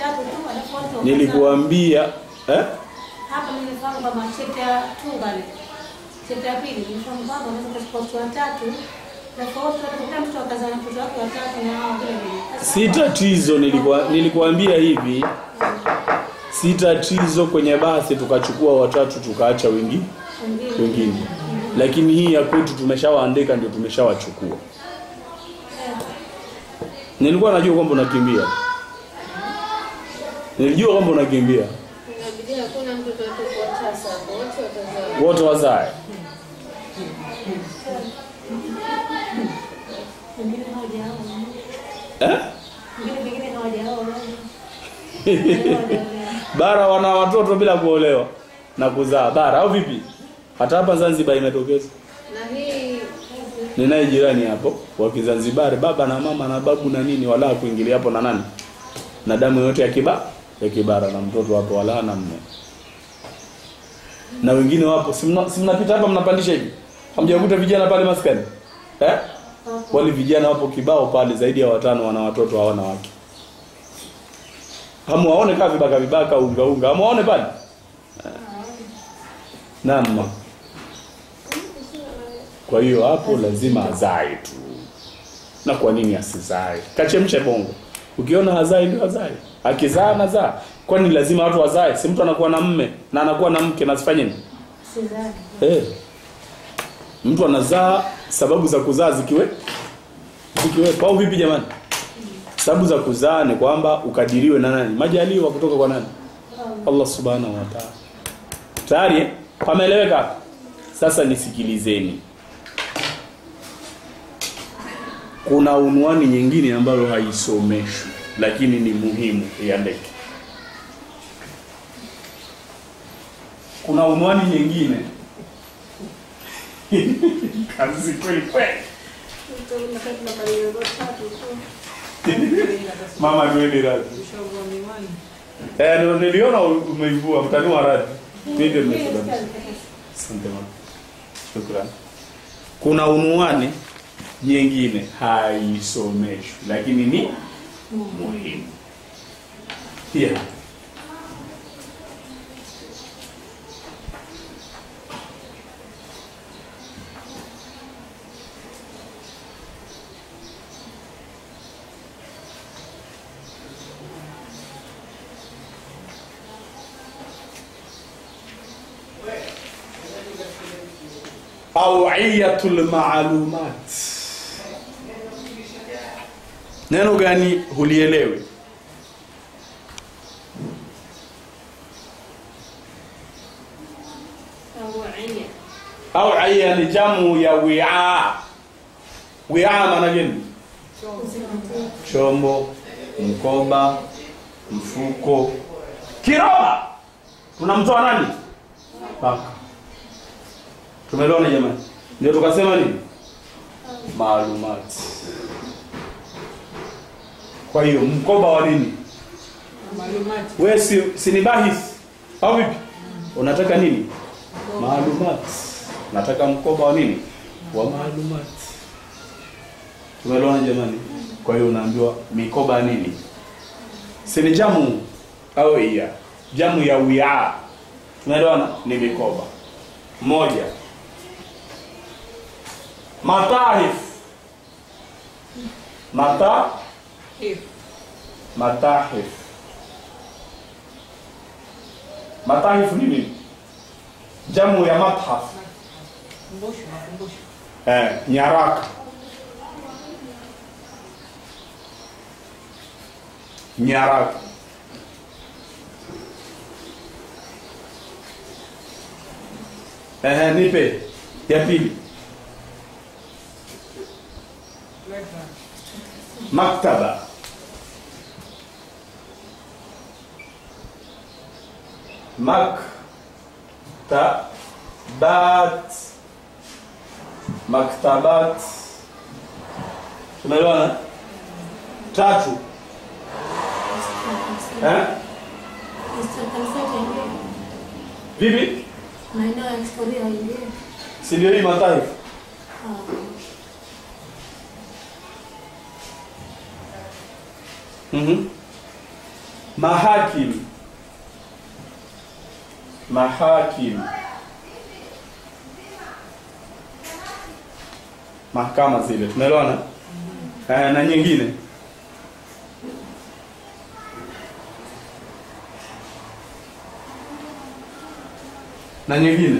watatu tu alafu watu wakaza- nilikuambia eh? hapa nilifahamu kwamba chapter 2 pale chapter ya pili nilifahamu kwamba unaweza kuchukua watu watatu alafu wote watakuta mtu akaza na mtoto wake watatu na hao vile vile Sasa si tatizo nilikuwa, nilikuambia hivi si tatizo kwenye basi tukachukua watatu tukaacha wengi wengine wengine lakini hii ya kwetu tumeshawaandika ndio tumeshawachukua nilikuwa najua kwamba unakimbia nilijua kwamba unakimbia Inabidi hakuna mtoto atakuwa tasa hapo, wote watazaa. wote wazae wengine hawajaoa eh? wengine pengine hawajaoa bara wana watoto bila kuolewa na kuzaa bara au vipi hata hapa zanzibar imetokeza Na hii ninaye jirani hapo wa Kizanzibari, baba na mama na babu na nini, wala kuingilia hapo na nani na damu yote ya kiba ya kibara na mtoto hapo wala na mme na wengine wapo, si mna- si mnapita hapa mnapandisha hivi, hamjakuta vijana pale maskani eh? Wale vijana wapo kibao pale, zaidi ya watano, wana watoto hawana wake. Hamuwaone kaa vibaka vibaka, unga unga, hamuwaone pale Eh. Naam. Kwa hiyo hapo lazima azae tu. Na kwa nini asizae? Kachemshe bongo. Ukiona hazai ndio hazai. Akizaa anazaa. Kwani lazima watu wazae? Si mtu anakuwa na mme na anakuwa na mke na asifanye nini? Sidhani. Eh. Mtu anazaa sababu za kuzaa zikiwe zikiwepo au vipi jamani? Sababu za kuzaa ni kwamba ukadiriwe na nani? Majaliwa kutoka kwa nani? Allah subhanahu wa ta'ala. Tayari eh? pameeleweka hapo? Sasa nisikilizeni. Kuna unwani nyingine ambayo haisomeshwi lakini ni muhimu iandike. Kuna unwani nyingine kazi kweli kweli. Mama twende radhi. Eh, ndio niliona umeivua mtanua radhi. Mimi ndio nimesema. Asante mama. Shukrani. Kuna unwani nyingine haisomeshwi lakini ni muhimu. Pia awiyatul maalumat. Neno gani hulielewi? Awaiya. Awiya ni jamu ya wi'a. Wi'a maana gani? Chombo, mkoba, mfuko, kiroba. Tunamtoa nani? Paka. Tumeelewana jamani? Ndio tukasema nini? Maalumati. Kwa hiyo mkoba wa nini? Wewe si, si ni bahis au vipi? Unataka nini? Maalumati. Nataka mkoba wa nini? Wa maalumati. Tumeelewana jamani? Kwa hiyo unaambiwa mikoba ya nini? Si ni jamu au iya? Jamu ya wi'a. Tumeelewana? Ni mikoba. Moja. Matahif. Mata matahif. Matahif ni nini? Jamu ya mathaf. Eh, nyaraka. Nyaraka. Eh, nipe ya pili. Maktaba. Maktabat. Maktabat. Tumeelewana? Tatu. Eh? Vipi? maeneo ya historia yenyewe Si ndio hii mataifa? Mhm. mahakim mahakim mahakama zile tumeelewana eh, na nyingine na nyingine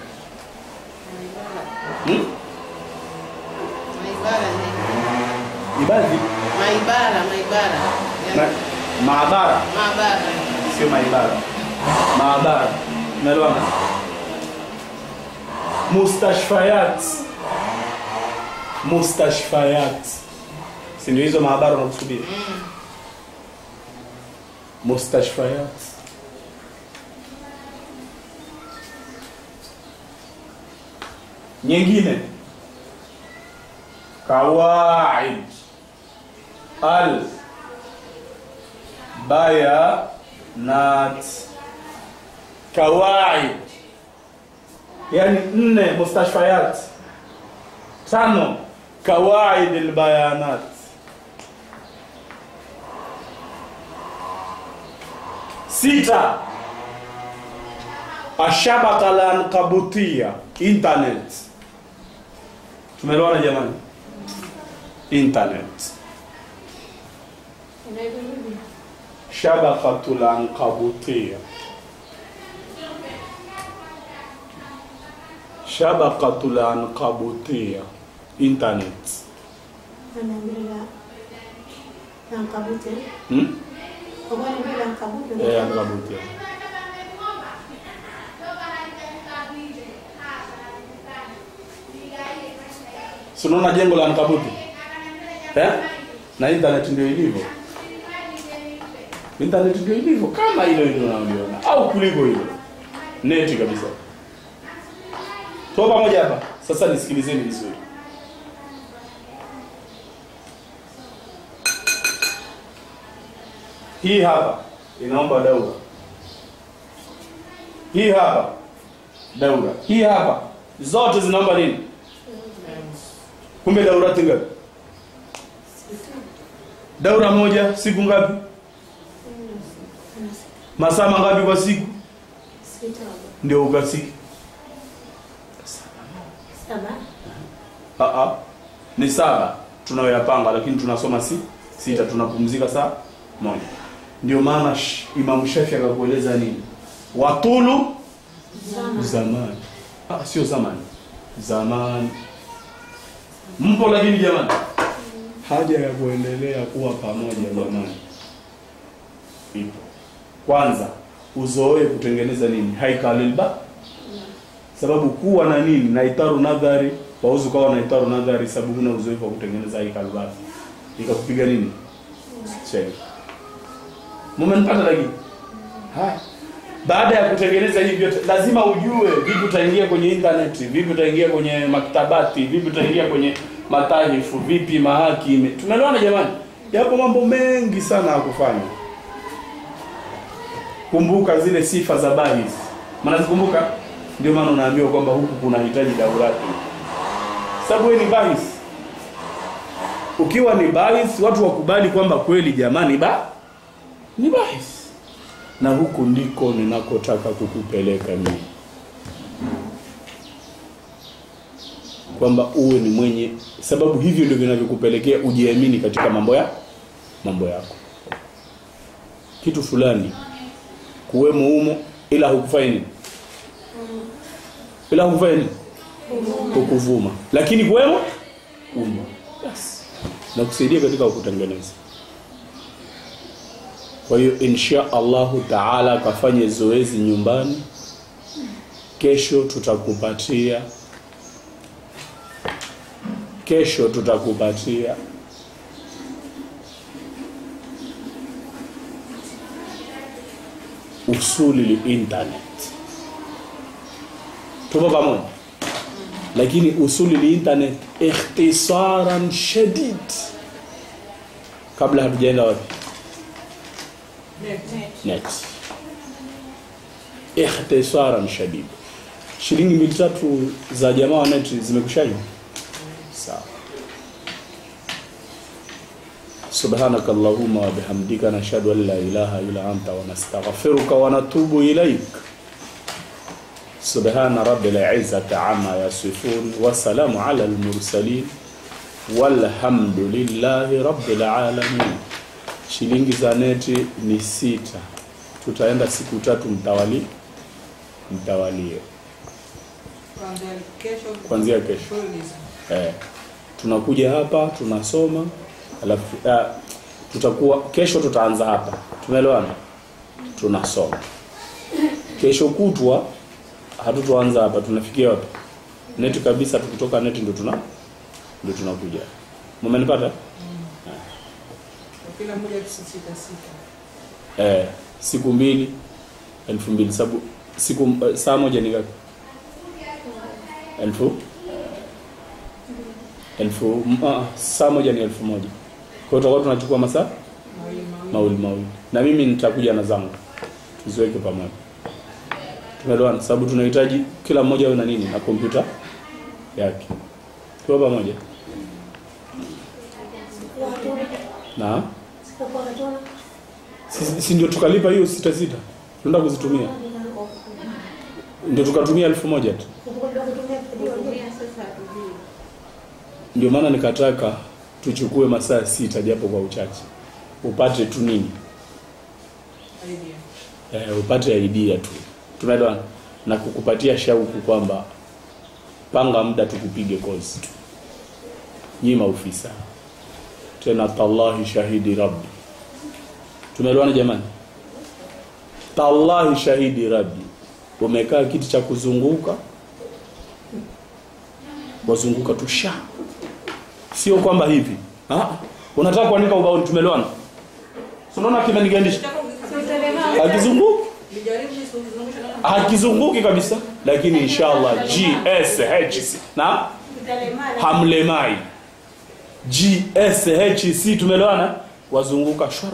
hmm? Maibara ni- ibadhi maibara maibara na, Yaani, maabara maabara sio maibara maabara umeelewana mustashfayat mustashfayat si ndio hizo maabara unakusudia mustashfayat nyingine kawaid al bayanat kawaid yani nne mustashfayat tano kawaid albayanat sita ashabaka lankabutia internet tumeelewana jamani internet Inaitwa nini? shabakatul ankabutia shabakatul ankabutia internet Anaambia la Ankabute. hmm? Kwa kwani bila Ankabute. eh, ankabutia si unaona jengo la ankabuti eh? na internet ndio ilivyo internet ndio ilivyo kama hilo hilo unaliona au kuliko hilo neti kabisa tuko pamoja hapa sasa nisikilizeni vizuri hii hapa inaomba daura hii hapa daura hii hapa zote zinaomba nini kumbe daurati ngapi daura moja siku ngapi masaa mangapi kwa siku Sita. ndio ukasiki Saba. Aa, ni saba tunayoyapanga lakini tunasoma si sita tunapumzika saa moja ndio maana sh- Imam Shafi akakueleza nini watulu Zama. zamani ah, sio zamani zamani mpo lakini jamani haja ya kuendelea kuwa pamoja jamani ipo kwanza uzoe kutengeneza nini haikalilba sababu kuwa na nini na itaru nadhari wauzi ukawa na itaru nadhari sababu huna uzoefu wa kutengeneza haikalbati ikakupiga nini cheni mumenipata lakini haya baada ya kutengeneza hivi vyote lazima ujue vipi utaingia kwenye internet vipi utaingia kwenye maktabati vipi utaingia kwenye matahifu vipi mahakime tunaelewana jamani yapo mambo mengi sana ya kufanya kumbuka zile sifa za bahis mnazikumbuka ndio maana unaambiwa kwamba huku kunahitaji daurati sababu wewe ni bahis ukiwa ni bahis watu wakubali kwamba kweli jamani ba ni bahis na huku ndiko ninakotaka kukupeleka mimi kwamba uwe ni mwenye sababu hivyo ndio vinavyokupelekea ujiamini katika mambo ya mambo yako kitu fulani kuwemo humo ila hukufanya nini ila hukufanya nini hukuvuma lakini kuwemo umo basi na kusaidia katika kutengeneza kwa hiyo insha Allahu taala kafanye zoezi nyumbani kesho tutakupatia kesho tutakupatia usuli li internet tupo pamoja lakini usuli li internet ikhtisaran shadid kabla hatujaenda wapi net ikhtisaran shadid shilingi mili tatu za jamaa wa net zimekushanywa sawa سبحانك اللهم وبحمدك نشهد أن لا إله إلا أنت ونستغفرك ونتوب إليك سبحان رب العزة عما يصفون وسلام على المرسلين والحمد لله رب العالمين shilingi za neti ni sita tutaenda siku tatu mtawali mtawalie Kuanzia kesho. Kuanzia kesho. Mfululizo. eh, tunakuja hapa tunasoma alafu eh, tutakuwa kesho tutaanza hapa tumeelewana tunasoma kesho kutwa hatutoanza hapa tunafikia wapi neti kabisa tukitoka neti ndo tuna ndo tunakuja mmenipata Kwa Kila mmoja sita sita. eh, siku mbili elfu mbili sabu siku eh, saa moja ni ngapi elfu elfu uh, saa moja ni elfu moja kwa hiyo tutakuwa tunachukua masaa Mawili mawili. mawili mawili na mimi nitakuja na zangu tuziweke pamoja tumeelewana sababu tunahitaji kila mmoja awe na nini na kompyuta yake tuwa pamoja na si, si ndio tukalipa hiyo sita sita tunaenda kuzitumia ndio tukatumia elfu moja tu Kutumia sasa hatujui. ndio maana nikataka tuchukue masaa sita japo kwa uchache upate tu nini Idea. eh, upate idea tu tumeelewana na kukupatia shauku kwamba panga muda tukupige kozi nyi maofisa tena tallahi shahidi rabbi tumeelewana jamani tallahi shahidi rabbi umekaa kiti cha kuzunguka wazunguka tu sha sio kwamba hivi ah, unataka kuandika ubaoni tumeelewana Si unaona kimenigandisha akizunguka Nijaribu nisizungushe na hakizunguki kabisa lakini inshallah gshc na hamlemai gshc tumeelewana wazunguka shwara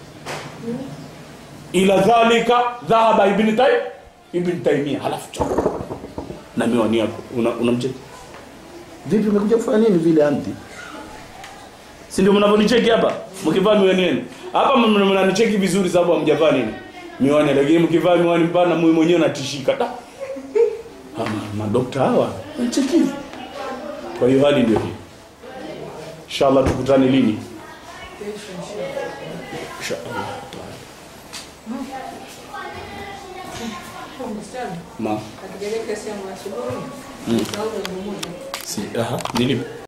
ila dhalika dhahaba ibn tay ibn taymia halafu cha na miwani yako una, unamcheki vipi umekuja kufanya nini vile anti si ndio mnavyonicheki hapa mkivaa miwani yenu hapa mna- mnanicheki vizuri sababu hamjavaa nini miwani lakini mkivaa miwani mpana mimi mwenyewe natishika ta ama madokta hawa wanacheki kwa hiyo hali ndio hii inshallah tukutane lini kesho inshallah. inshallah Msichana, ma akijalia kesi yangu asubuhi, Mm. sauti ya pamoja. si aha nilipo